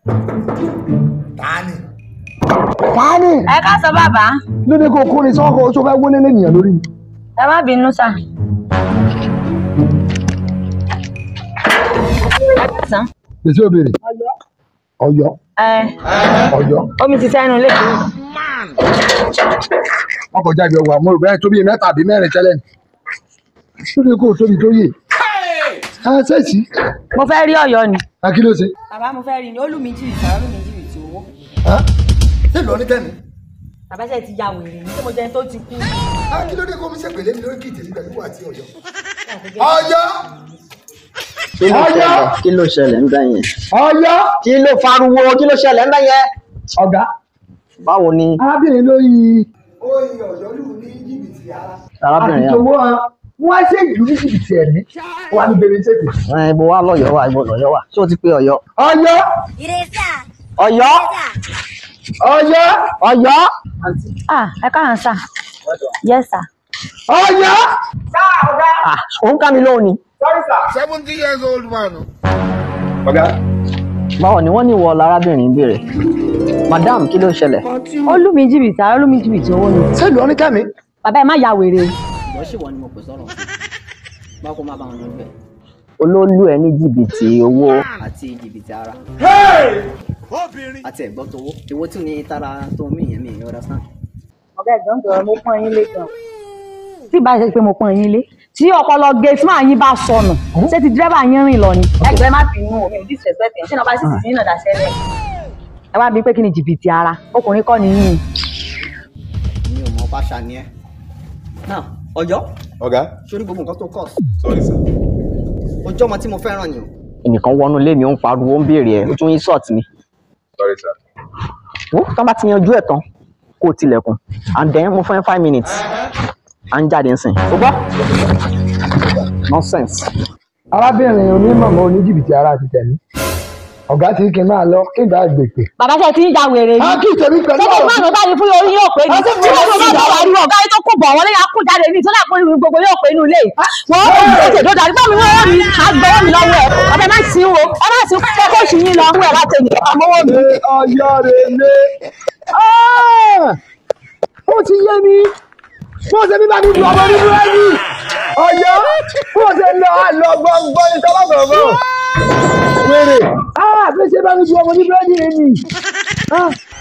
tani. tani ẹ ká sọ bàbá lóde kó kó ni sọ́kọ̀ oṣù fẹ́ wọlé lẹ́nìyàn lórí mi. ẹ má bínú sà. sàn. gbèsè òbèrè Ọ̀yọ́ ẹ Ọ̀yọ́ omi ti sẹ́nu lé. wọn kò jáde ọwọ́ àmọ́ òbẹ tóbi mẹ́ta àbí mẹ́rin tẹ́lẹ̀ ni lóde kó tóbi tó yè á sẹẹsì mo fẹ́ rí ọ̀yọ́ ni. á kí ló ṣe. bàbá mo fẹ́ rí ni ó lù mí jìbìtì ó lù mí jìbìtì owó. á ṣé lọ ní kẹ́mi. bàbá ṣe ti ya wèrè ni tí mo jẹ́ tó ti kú. á kí ló dé kó mi ṣe pèlè mi lórí kí ìtẹ̀sí pẹ̀lú wà tí Ọ̀yọ́. Ọ̀yọ́ kí ló Ọ̀yọ́! ṣẹlẹ̀ kí ló ṣẹlẹ̀ ń bẹ̀ yẹn Ọ̀yọ́ kí ló fariwo kí ló ṣẹlẹ̀ ń bẹ̀ yẹn ọ̀gá báwo ni arábìnrin lórí. ó yin Ọ̀yọ́ lù ní jìbìtì ara. arábìnrin àti yẹn owó wọn á ṣe ìlú ní jìbìtì ẹ̀mí wà ní bèrè ṣètò. ẹ ibo wa lọ́yọ̀ wa ibo lọ́yọ̀ wa ṣé o ti pe Ọ̀yọ́ Ọ̀yọ́ Ọ̀yọ́ Ọ̀yọ́ Ọ̀yọ́ ah ẹ káàán sà. yes sà. Ọ̀yọ́. ah òun ká mi lóhùn ni seventy years old man. ọ̀gá báwo ni wọ́n ní ìwọ lárábìnrin ń béèrè madam kí ló ṣẹlẹ̀ ó lù mí jìbìtì ó lù mí jìbìtì owó ni. ṣé lọ ní kẹ́mi. bàbá ẹ má ya wèrè. ìwọ sì wọ ni mo pè sọ̀rọ̀ báwo kó má bá wọn lọ bẹ̀. olólù ẹ ní jìbìtì owó àti jìbìtì ara àti ẹ̀gbọ́n tówó ìwọ tún ní tara tó mí yẹn mi ì understand. ọ̀gá ẹ̀gbọ́n jọ̀rọ̀ mo pọ́n yín lé gan. tí ìbá ṣe pé mo pọ́n yín lé tí ọpọlọ gate máa yín bá sọnù ṣé ti dírẹ́bà yín rìn lọ ni. ẹgbẹ́ má bínú omi ò disrespect ẹ̀ ṣé náà bá sì sì sí ìnàdà sẹ́lẹ̀. ẹ wá bí pé kí ni jìbìtì ara ọkùnrin kọ́ ni yín. mi ò mọ báṣà ni ẹ. now Ọ̀yọ́ ọ̀gá sórí gbogbo nǹkan tó kọ sorry sir. ojú ọmọ tí mo fẹ́ràn ni o. ẹnìkan wọnú ilé mi ó ń pariwo ó ń béèrè ẹ ó tún insult mi. sorry sir. wo tán bá ti yanjú ẹ̀ tán kó o tilẹ̀kùn and then mo fẹ́ five minutes à ń jáde nsìn o gbọ́ nonsense. arábìnrin onímọ̀mọ́ oníjìbìtì ara ti tẹ̀mí ọ̀gá tí kì í máa lọ kí n bá gbèpè. bàbá ṣe ti ń ja wèrè a yìí. kì í tẹ̀mí pẹ̀lú sọ́kò ọ̀rọ̀ máa ń bá ní fún orí yóò pé ní. tí wọ́n tó bá bá wà ní ọ̀gá yìí tó kù bọ̀ wọ́n lẹ́yìn akú jáde ní ìtọ́lá ìpín ìrìn gbogbo yóò pé inú ilé yìí. wọ́n ó ń tètè dó darí báwo ni wọ́n mi àgbẹ̀wò mi lọ́wọ́ ẹ̀ ọ̀bẹ má sí wo ọ má sí kẹ́kọ̀ọ́ sí yín lọ wọ́n ẹ̀ láti ẹ̀yìn àmọ́wọ́ mi. ṣe Ọ̀yọ́ rẹ̀ lé. ó ti yé mi bó ṣe bí bá mi lu ọmọ nínú ẹ̀yìn Ọ̀yọ́ bó ṣe lọ àlọ́ gbọ̀ngbọ̀n ní sọ́wọ́ gbọ̀ngbọ̀n. wèrè bí ṣe bá mi lu ọmọ nínú ẹ̀yìn rẹ̀ nì.